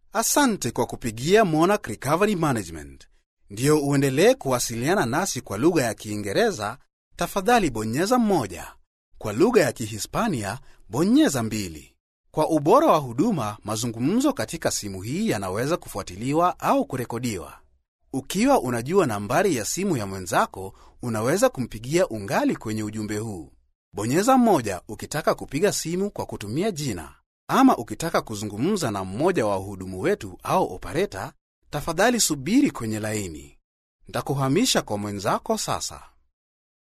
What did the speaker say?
Asante kwa kupigia Monarch Recovery Management. Ndiyo uendelee kuwasiliana nasi kwa lugha ya Kiingereza, tafadhali bonyeza moja. Kwa lugha ya Kihispania, bonyeza mbili. Kwa ubora wa huduma, mazungumzo katika simu hii yanaweza kufuatiliwa au kurekodiwa. Ukiwa unajua nambari ya simu ya mwenzako, unaweza kumpigia ungali kwenye ujumbe huu. Bonyeza moja ukitaka kupiga simu kwa kutumia jina, ama ukitaka kuzungumza na mmoja wa wahudumu wetu au opareta, tafadhali subiri kwenye laini. Ntakuhamisha kwa mwenzako sasa.